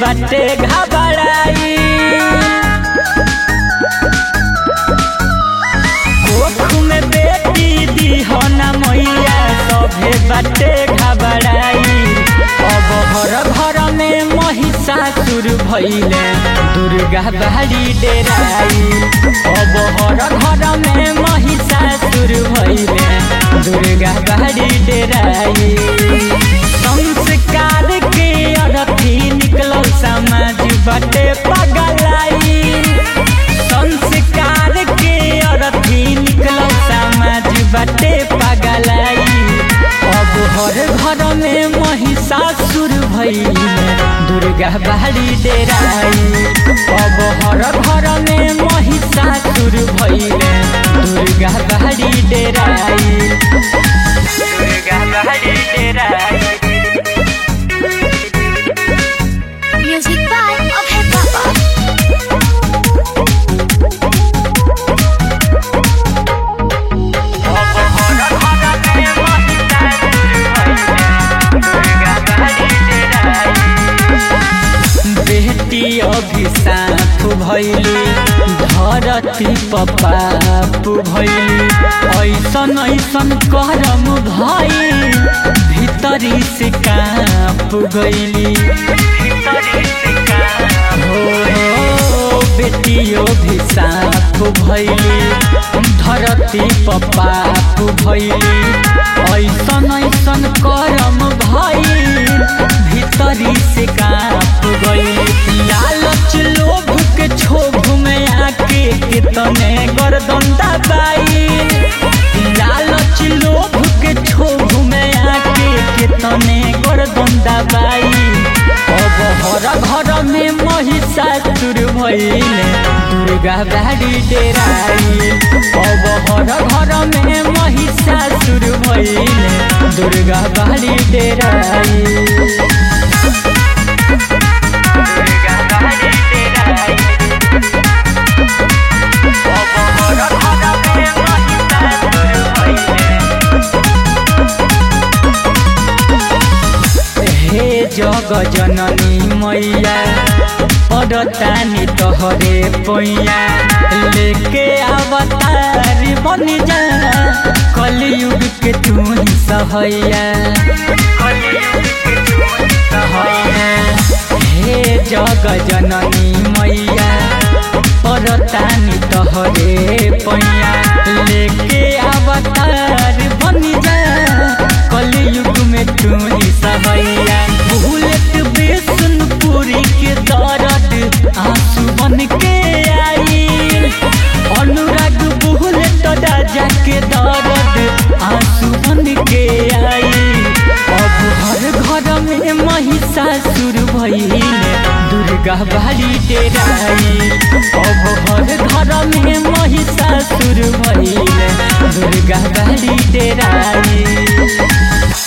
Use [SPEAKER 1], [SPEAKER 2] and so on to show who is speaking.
[SPEAKER 1] बाटे घबराई कोख में बेटी दीहना मैया सभे बाटे घबराई अब घर घर में महिषासुर भैले दुर्गा बाड़ी डेराई अब घर घर में महिषासुर भैले दुर्गा बाड़ी डेराई संस्कार के अरथी निकलल समाज बाटे पगलाई संस्कार के अरथी निकलल समाज बाटे पगलाई अब हर घर में महिषासुर भैले दुर्गा बाड़ी डेराई अब हर घर में महिषासुर भैले दुर्गा बाड़ी डेराई दुर्गा बाड़ी डेराई
[SPEAKER 2] Music by Abhay Baba.
[SPEAKER 1] बेटी अभिशाप भैली धरती पपाप भैली ऐसन ऐसन करम भई भीतरी से काप गईली हो हो बेटी अभिशाप भैली धरती पपाप भैली ऐसन ऐसन करम भई भीतरी से काप गई लालच लोभ के क्षोभ में आके कितने गर्दन दबाई लालच लोभ के क्षोभ में आके कितने गर्दन दबाई अब हर घर में महिषासुर भैले दुर्गा बाड़ी डेराई अब हर घर में महिषासुर भैले दुर्गा बाड़ी डेराई दुर्गा बाड़ी डेराई अब हर घर में महिषासुर भैले हे जग जननी मैया पड़तानी तोहरे पैया लेके अवतार बन जा कलयुग के तू ही सहैया हे जग जननी मैया पड़तानी तोहरे पैया लेके अवतार बन जा कलयुग में तू ही सहैया बुलेट बेसन पूरी के दर्द आंसू बन के आई अनुराग बुलेट राजा के दर्द आंसू बन के आई अब हर घर में महिषासुर भैले दुर्गा बाड़ी डेराई अब हर घर में महिषासुर भैले दुर्गा बाड़ी डेराई